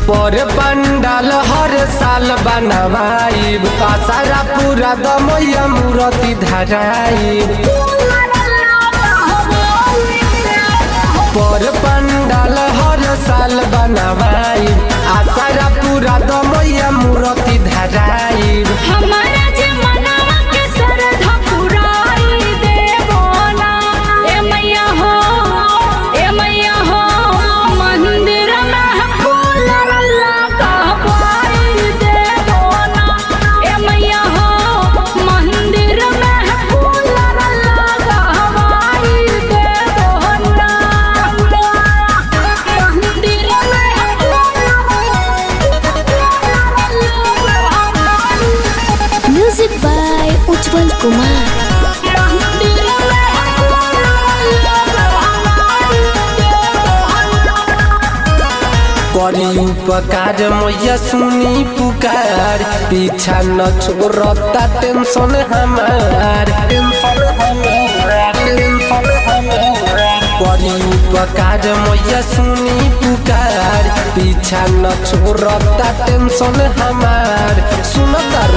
पर पंडाल हर साल बनवाइब सारा पूरा दमैया मूर्ति धराइब पर पंडाल हर साल बनवाइब आ सारा पूरा दमैया मूर्ति धराइब हमारा जे मनवा के श्रद्धा पुराई देबो ना ए मैया हो ए मैया हो मंदिर में फूल लगवाई देबो ना ए मैया हो मंदिर में फूल लगवाई देबो ना मंदिर में म्यूजिक बाय उज्जवल कुमार करी उपकार मैया सुनी पुकार पीछा न छोड़ता टेंशन हमार टेंशन हमार टेंशन हमार करी उपकार मैया सुनी पुकार पीछा न छोड़ता टेंशन हमार सुन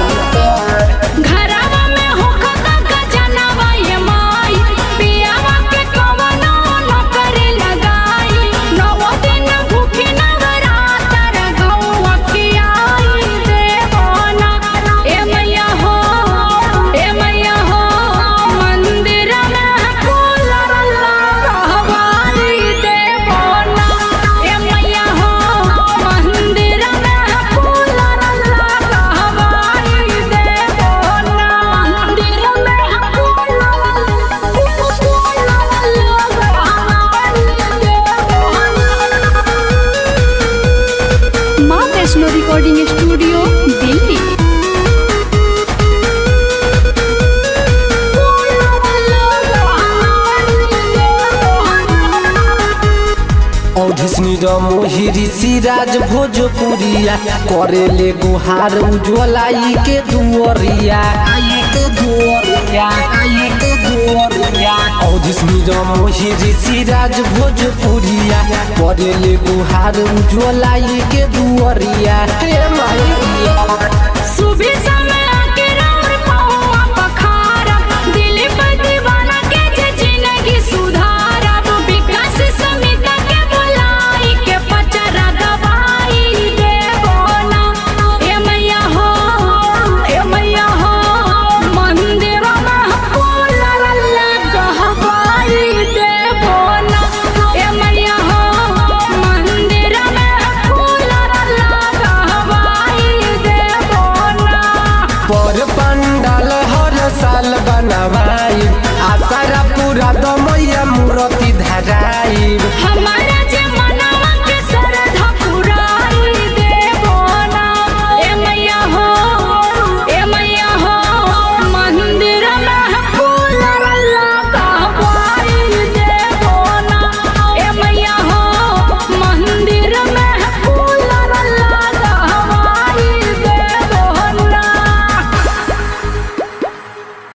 घरवा में होखता गजनवा ये माई पियावा के कवनो नौकरी लगाई नौ दिन भूखी नवरातर गौवा की आई देवो ना ए मैया हो ए मैया हो मंदिर में फूल लगवाई देवो ना ए मैया हो मंदिर में फूल लगवाई देवो ना मंदिर में फूल माँ वैष्णो रिकॉर्डिंग स्टूडियो दिल्ली औधिसनी र मोहिरी सिराज भोजपुरिया करे ले गुहार उज्वलाई के दुअरिया आई के दुअरिया आई के दुअरिया औधिसनी र मोहिरी सिराज भोजपुरिया करे ले गुहार उज्वलाई के दुअरिया हे माई सुबह समय